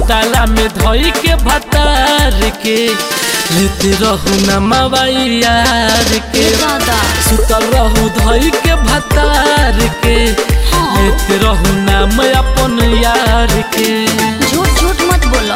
सुताला में धोई के भतार के लेते रहू न मवाई यार के दादा सुतल रहू धोई के भतार के हाँ। लेते रहू नाम अपन यार के झूठ झूठ मत बोलो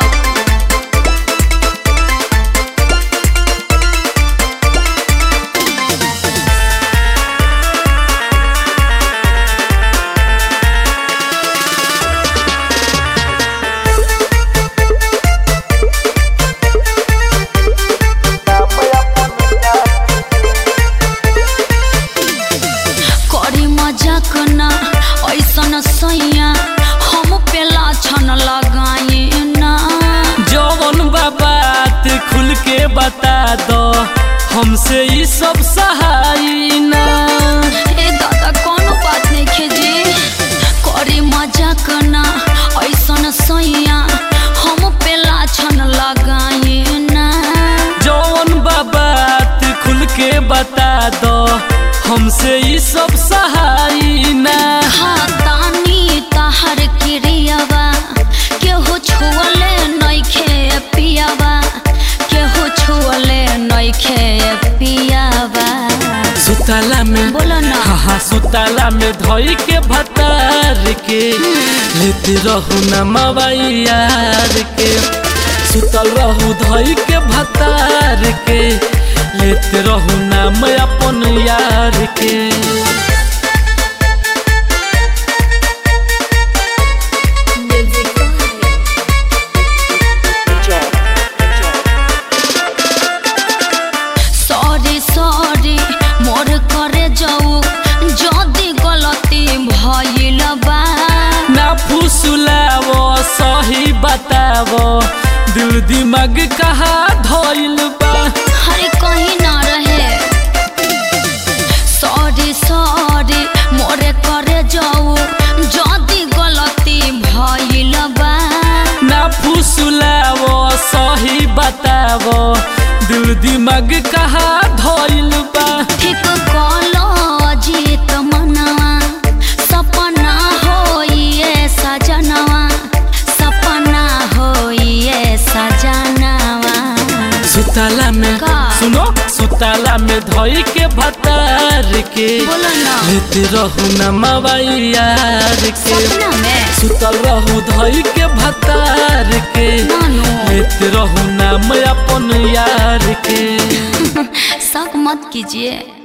करी मजाक ना ऐसन सैया हम पेला छन लगाए ना जौन बा बात खुल के बता दो हमसे ई सब सहाई ना ए दादा कोनो बात नहीं खेजी करी मजाक ना ऐसन सैया हम पेला छन लगाए ना जौन बा बात खुल के बता दो हमसे ई सब सहाई ना हाँ तानी ताहर क्रियावा केहू छुअले नइखे पियावा केहू छुअले नइखे पियावा सुताला में बोलो ना हाँ हाँ सुताला में धोई के भतार के लेते रहू न मवाई यार के सुतल रहू धोई के भतार के लेते रहू नाम अपन यार के सॉरी सॉरी मोर करे जाऊ जदी गलती भइल बा ना फुसुलावो सही बतावो दिल दिमाग कहा धोइल बा हरे कहीं ना रहे सॉरी सॉरी मोरे करे जाऊ जदी गलती भइल बा ना फुसुलावो सही बतावो दिल दिमाग कहा धोइल बा ठीक कलो जीत मनवा सपना होइए सजनवा सपना होइए सजनवा सुताला में का? सुनो सुताला में धोई के भतार के बोलो ना लेते रहू न मवाई यार के सपना में सुतल रहू धोई के भतार के नानू लेते रहू नाम अपन यार के शक मत कीजिए